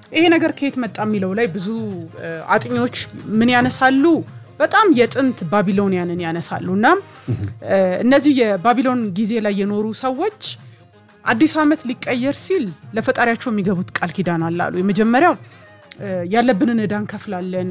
ይሄ ነገር ከየት መጣ የሚለው ላይ ብዙ አጥኚዎች ምን ያነሳሉ? በጣም የጥንት ባቢሎኒያንን ያነሳሉ እና እነዚህ የባቢሎን ጊዜ ላይ የኖሩ ሰዎች አዲስ ዓመት ሊቀየር ሲል ለፈጣሪያቸው የሚገቡት ቃል ኪዳን አላሉ። የመጀመሪያው ያለብንን ዕዳ እንከፍላለን።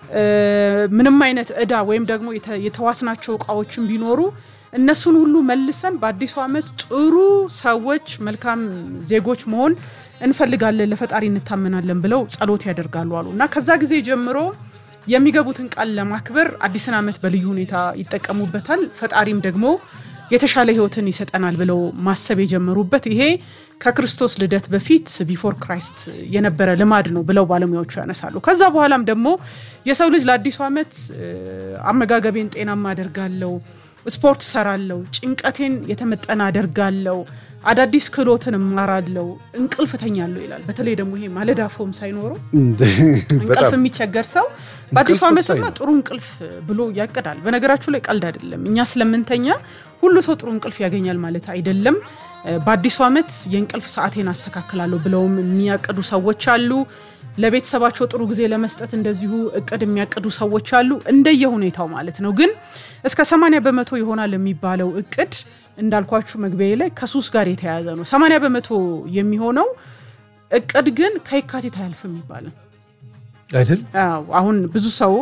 ምንም አይነት ዕዳ ወይም ደግሞ የተዋስናቸው እቃዎችን ቢኖሩ እነሱን ሁሉ መልሰን በአዲሱ ዓመት ጥሩ ሰዎች፣ መልካም ዜጎች መሆን እንፈልጋለን፣ ለፈጣሪ እንታመናለን ብለው ጸሎት ያደርጋሉ አሉ እና ከዛ ጊዜ ጀምሮ የሚገቡትን ቃል ለማክበር አዲስን ዓመት በልዩ ሁኔታ ይጠቀሙበታል። ፈጣሪም ደግሞ የተሻለ ሕይወትን ይሰጠናል ብለው ማሰብ የጀመሩበት ይሄ ከክርስቶስ ልደት በፊት ቢፎር ክራይስት የነበረ ልማድ ነው ብለው ባለሙያዎቹ ያነሳሉ። ከዛ በኋላም ደግሞ የሰው ልጅ ለአዲሱ ዓመት አመጋገቤን ጤናማ አደርጋለሁ፣ ስፖርት ሰራለሁ፣ ጭንቀቴን የተመጠነ አደርጋለሁ፣ አዳዲስ ክህሎትን እማራለሁ፣ እንቅልፍ እተኛለሁ ይላል። በተለይ ደግሞ ይሄ ማለዳ ፎም ሳይኖረው እንቅልፍ የሚቸገር ሰው በአዲሱ ዓመትማ ጥሩ እንቅልፍ ብሎ ያቅዳል። በነገራችሁ ላይ ቀልድ አይደለም። እኛ ስለምንተኛ ሁሉ ሰው ጥሩ እንቅልፍ ያገኛል ማለት አይደለም። በአዲሱ ዓመት የእንቅልፍ ሰዓቴን አስተካክላለሁ ብለውም የሚያቅዱ ሰዎች አሉ። ለቤተሰባቸው ጥሩ ጊዜ ለመስጠት እንደዚሁ እቅድ የሚያቅዱ ሰዎች አሉ። እንደየ ሁኔታው ማለት ነው። ግን እስከ 80 በመቶ ይሆናል የሚባለው እቅድ እንዳልኳችሁ መግቢያ ላይ ከሱስ ጋር የተያያዘ ነው። 80 በመቶ የሚሆነው እቅድ ግን ከየካቲት አያልፍም ይባላል አይደል? አሁን ብዙ ሰው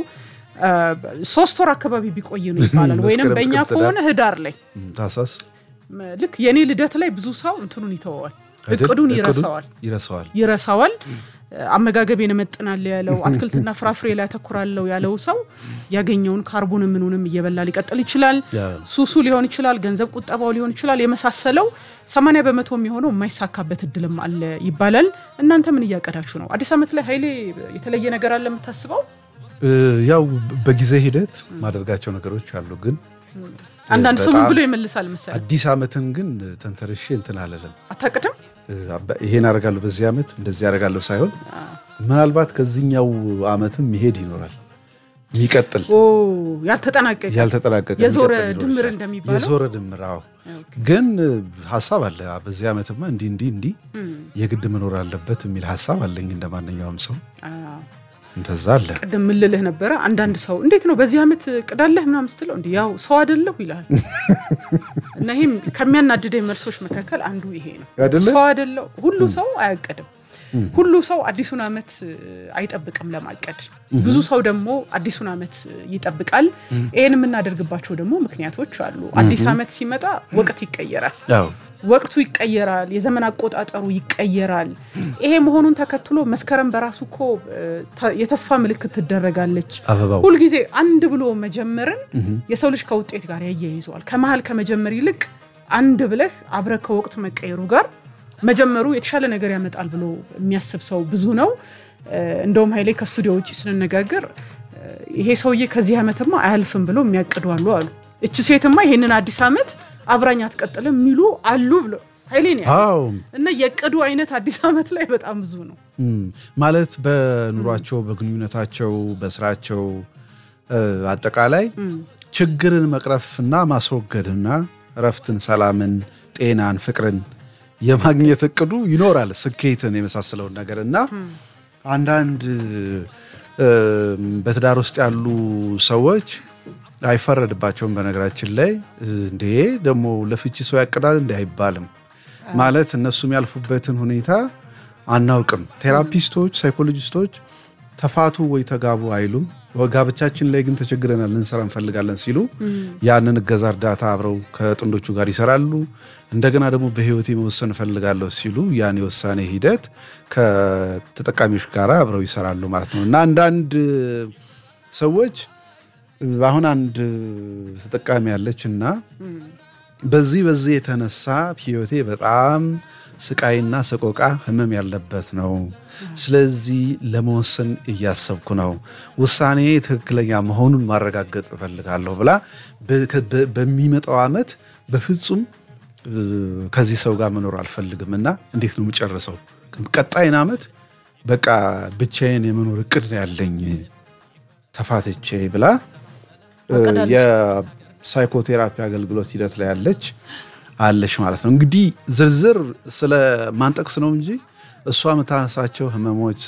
ሶስት ወር አካባቢ ቢቆይ ነው ይባላል። ወይንም በእኛ ከሆነ ህዳር ላይ ታሳስ ልክ የእኔ ልደት ላይ ብዙ ሰው እንትኑን ይተወዋል፣ እቅዱን ይረሳዋል ይረሳዋል ይረሳዋል። አመጋገቤን እመጥናለሁ ያለው አትክልትና ፍራፍሬ ላይ ያተኩራለሁ ያለው ሰው ያገኘውን ካርቦን ምኑንም እየበላ ሊቀጥል ይችላል። ሱሱ ሊሆን ይችላል፣ ገንዘብ ቁጠባው ሊሆን ይችላል። የመሳሰለው 80 በመቶ የሚሆነው የማይሳካበት እድልም አለ ይባላል። እናንተ ምን እያቀዳችሁ ነው? አዲስ ዓመት ላይ ኃይሌ የተለየ ነገር አለ የምታስበው? ያው በጊዜ ሂደት ማደርጋቸው ነገሮች አሉ ግን አንዳንድ ሰው ምን ብሎ ይመልሳል መሰለህ? አዲስ ዓመትን ግን ተንተርሼ እንትን አለለም አታቅድም ይሄን አደርጋለሁ በዚህ ዓመት እንደዚህ አደርጋለሁ ሳይሆን ምናልባት ከዚህኛው ዓመትም ይሄድ ይኖራል የሚቀጥል ያልተጠናቀቀ ያልተጠናቀቀ የዞረ የሚቀጥል ሊሆን ድምር ይችላል። እንደሚባለው የዞረ ድምር አዎ። ግን ሀሳብ አለ በዚህ ዓመትማ እንዲህ እንዲህ እንዲህ የግድ መኖር አለበት የሚል ሀሳብ አለኝ እንደ ማንኛውም ሰው እንደዛ አለ። ቅድም ምን ልልህ ነበረ? አንዳንድ ሰው እንዴት ነው በዚህ ዓመት ቅዳለህ ምናምን ስትለው እንዲህ ያው ሰው አይደለሁ ይላል። እና ይህም ከሚያናድደኝ መልሶች መካከል አንዱ ይሄ ነው። አይደለ? ሰው አይደለሁ። ሁሉ ሰው አያቅድም። ሁሉ ሰው አዲሱን ዓመት አይጠብቅም ለማቀድ። ብዙ ሰው ደግሞ አዲሱን ዓመት ይጠብቃል። ይህን የምናደርግባቸው ደግሞ ምክንያቶች አሉ። አዲስ ዓመት ሲመጣ ወቅት ይቀየራል። አዎ ወቅቱ ይቀየራል። የዘመን አቆጣጠሩ ይቀየራል። ይሄ መሆኑን ተከትሎ መስከረም በራሱ እኮ ተ- የተስፋ ምልክት ትደረጋለች። አበባው ሁልጊዜ አንድ ብሎ መጀመርን የሰው ልጅ ከውጤት ጋር ያያይዘዋል። ከመሀል ከመጀመር ይልቅ አንድ ብለህ አብረህ ከወቅት መቀየሩ ጋር መጀመሩ የተሻለ ነገር ያመጣል ብሎ የሚያስብ ሰው ብዙ ነው። እ፣ እንደውም ኃይሌ ከስቱዲዮ ውጭ ስንነጋገር እ፣ ይሄ ሰውዬ ከዚህ ዓመትማ አያልፍም ብሎ የሚያቅዱ አሉ አሉ። እች ሴትማ ይሄንን አዲስ ዓመት አብራኝ አትቀጥልም የሚሉ አሉ ብሎ ኃይሌ ነው ያለው። አዎ እና የቅዱ አይነት አዲስ ዓመት ላይ በጣም ብዙ ነው። እም፣ ማለት በኑሯቸው በግንኙነታቸው በስራቸው እ፣ አጠቃላይ ችግርን መቅረፍና ማስወገድና እረፍትን፣ ሰላምን፣ ጤናን፣ ፍቅርን የማግኘት እቅዱ ይኖራል። ስኬትን የመሳሰለውን ነገር እና አንዳንድ እ፣ በትዳር ውስጥ ያሉ ሰዎች አይፈረድባቸውም። በነገራችን ላይ እንዴ ደግሞ ለፍቺ ሰው ያቅዳል እንዲ አይባልም። ማለት እነሱ የሚያልፉበትን ሁኔታ አናውቅም። ቴራፒስቶች፣ ሳይኮሎጂስቶች ተፋቱ ወይ ተጋቡ አይሉም። ጋብቻችን ላይ ግን ተቸግረናል ልንሰራ እንፈልጋለን ሲሉ ያንን እገዛ እርዳታ አብረው ከጥንዶቹ ጋር ይሰራሉ። እንደገና ደግሞ በህይወቴ መወሰን እፈልጋለሁ ሲሉ ያን የውሳኔ ሂደት ከተጠቃሚዎች ጋር አብረው ይሰራሉ ማለት ነው እና አንዳንድ ሰዎች አሁን አንድ ተጠቃሚ ያለች እና በዚህ በዚህ የተነሳ ህይወቴ በጣም ስቃይና ሰቆቃ ህመም ያለበት ነው። ስለዚህ ለመወሰን እያሰብኩ ነው። ውሳኔ ትክክለኛ መሆኑን ማረጋገጥ እፈልጋለሁ ብላ በሚመጣው ዓመት በፍጹም ከዚህ ሰው ጋር መኖር አልፈልግም እና እንዴት ነው የምጨርሰው? ቀጣይን ዓመት በቃ ብቻዬን የመኖር እቅድ ነው ያለኝ ተፋትቼ ብላ የሳይኮቴራፒ አገልግሎት ሂደት ላይ ያለች አለች ማለት ነው። እንግዲህ ዝርዝር ስለ ማንጠቅስ ነው እንጂ እሷ የምታነሳቸው ህመሞች